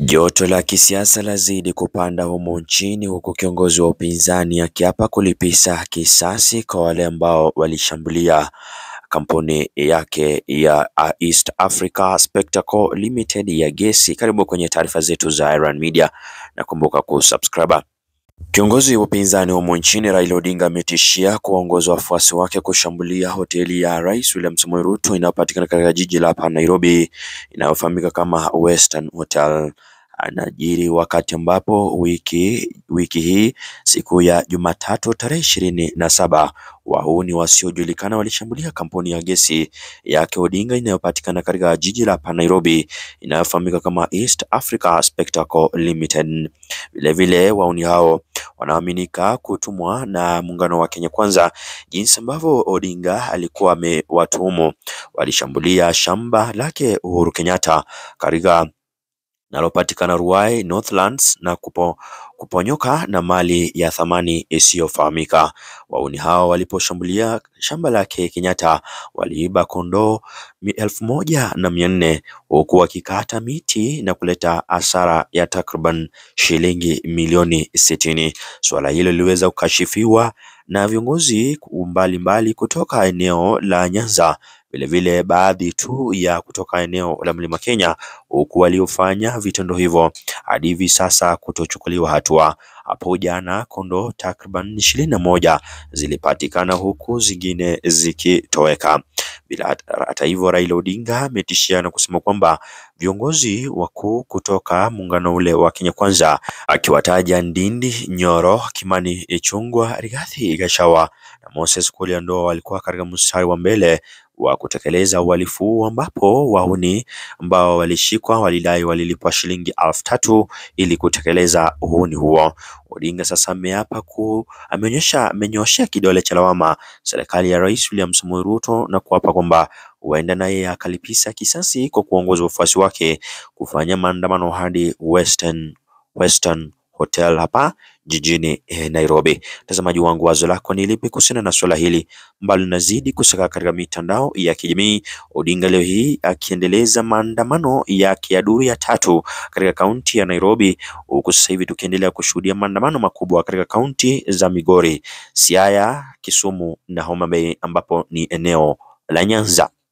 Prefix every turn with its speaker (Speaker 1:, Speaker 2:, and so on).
Speaker 1: Joto la kisiasa lazidi kupanda humu nchini huku kiongozi wa upinzani akiapa kulipiza kisasi kwa wale ambao walishambulia kampuni yake ya East Africa Spectacle Limited ya gesi. Karibu kwenye taarifa zetu za Iran Media na kumbuka kusubscribe. Kiongozi wa upinzani humu nchini Raila Odinga ametishia kuwaongoza wafuasi wake kushambulia hoteli ya Rais William Samoei Ruto inayopatikana katika jiji la hapa Nairobi inayofahamika kama Western Hotel. Anajiri wakati ambapo wiki wiki hii siku ya Jumatatu tarehe ishirini na saba wahuni wasiojulikana walishambulia kampuni ya gesi yake Odinga inayopatikana katika jiji la hapa Nairobi inayofahamika kama East Africa Spectacle Limited. Vilevile wahuni hao wanaaminika kutumwa na muungano wa Kenya Kwanza, jinsi ambavyo Odinga alikuwa amewatuhumu. Walishambulia shamba lake Uhuru Kenyatta katika linalopatikana Ruai Northlands na kupo, kuponyoka na mali ya thamani isiyofahamika. Wahuni hao waliposhambulia shamba lake Kenyatta waliiba kondoo elfu moja na mia nne huku wakikata miti na kuleta hasara ya takriban shilingi milioni sitini. Suala hilo liliweza kukashifiwa na viongozi mbalimbali kutoka eneo la Nyanza vilevile baadhi tu ya kutoka eneo la Mlima Kenya, huku waliofanya vitendo hivyo hadi hivi sasa kutochukuliwa hatua. Hapo jana kondoo takriban ishirini na moja zilipatikana huku zingine zikitoweka. Bila hata hivyo, Raila Odinga ametishia na kusema kwamba viongozi wakuu kutoka muungano ule wa Kenya Kwanza, akiwataja Ndindi Nyoro, Kimani Ichung'wah, Rigathi Gachagua na Moses Kuria Ndoo walikuwa katika mstari wa mbele wa kutekeleza uhalifu huu ambapo wahuni ambao walishikwa walidai walilipwa shilingi elfu tatu ili kutekeleza uhuni huo. Odinga sasa ameapa ku ameonyesha amenyoshea kidole cha lawama serikali ya Rais William Samoei Ruto na kuapa kwamba huenda naye akalipiza kisasi kwa kuongoza wafuasi wake kufanya maandamano hadi Western, Western Hotel hapa jijini Nairobi. Mtazamaji wangu, wazo lako ni lipi kuhusiana na suala hili ambalo linazidi kusaka katika mitandao ya kijamii? Odinga leo hii akiendeleza maandamano yake ya duru ya tatu katika kaunti ya Nairobi, huku sasa hivi tukiendelea kushuhudia maandamano makubwa katika kaunti za Migori, Siaya, Kisumu na Homa Bay ambapo ni eneo la Nyanza.